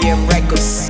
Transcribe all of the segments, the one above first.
JM Records.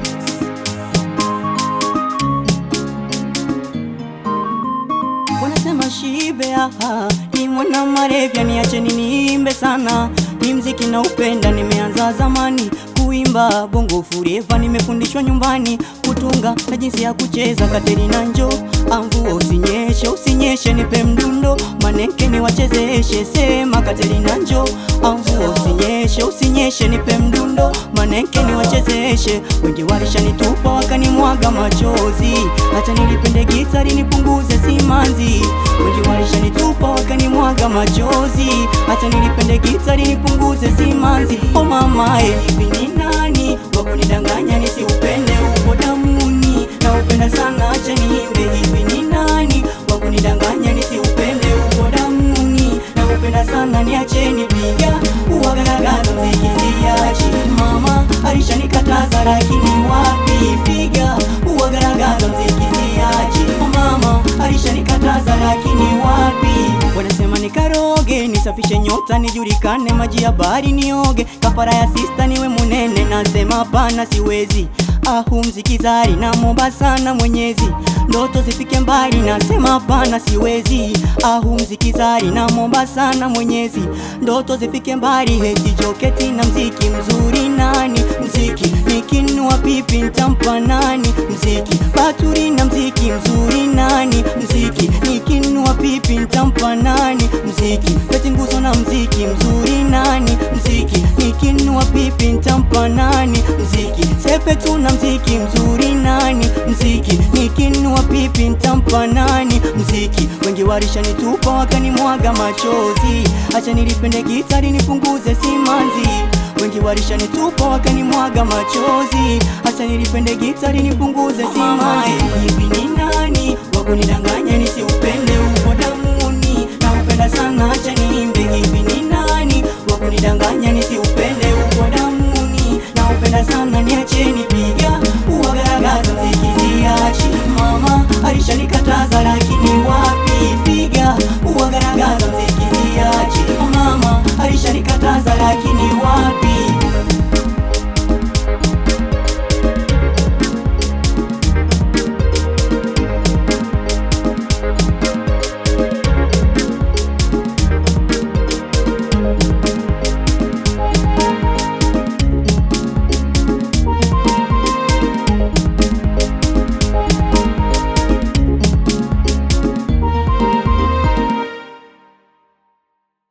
Wanasema shibe aha, ni mwana marevya, niacheni niimbe sana, ni mziki na upenda, nimeanza zamani kuimba bongo fureva, nimefundishwa nyumbani kutunga na jinsi ya kucheza. Katerina njo amvua usinyeshe, usinyeshe, nipe mdundo maneke niwachezeshe. Sema Katerina njo amvua usinyeshe, usinyeshe, nipe mdundo maneke niwachezeshe. Wengi walishanitupa wakanimwaga machozi, hata nilipende gitari nipunguze simanzi. Wengi walishanitupa wakanimwaga machozi, hata nilipende gitari nipunguze simanzi. Oh mama, eh, hivi ni nani wakunidanganya nisiupende upo damuni? Na upenda sana, acha niimbe. Hivi ni nani wakunidanganya nisiupende upo damuni? Na upenda sana, niacheni piga uwagaragaza mziki siachi. Mama alishanikataza lakini wapi, piga uwagaragaza mziki siachi. Mama alishanikataza lakini wapi, wanasema nikaroge nisafishe nyota nijulikane, maji ya bahari nioge, kafara ya sista niwe munene, nasema hapana, siwezi ahu mzikizari namwomba sana Mwenyezi, ndoto zifike mbali, nasema hapana, siwezi ahu mzikizari namwomba sana Mwenyezi, ndoto zifike mbali, heti joketi na mziki mzuri nani, mziki nikinua pipi ntampa nani, mziki baturi na mziki mzuri nani, mziki nikinua pipi ntampa nani, mziki kati nguzo na mziki mzuri nani, mziki nikinua pipi ntampa nani, mziki sepetu na mziki mzuri nani, mziki nikinua pipi ntampa nani, mziki wengi warishanitupa wakanimwaga machozi, acha nilipende gitari nipunguze simanzi wengi warishanitupa wakanimwaga machozi, acha nilipende gitari nipunguze simanzi. Hivi ni nani wakunidanganya nisiupende upo damuni? Na upenda sana, acha niimbe. Hivi ni nani wakunidanganya nisiupende upo damuni? Na upenda sana, niacheni piga uwagaragaza mziki siachi. Mama alishanikataza lakini wapi, piga uwagaragaza mziki siachi. Mama alishanikataza lakini wapi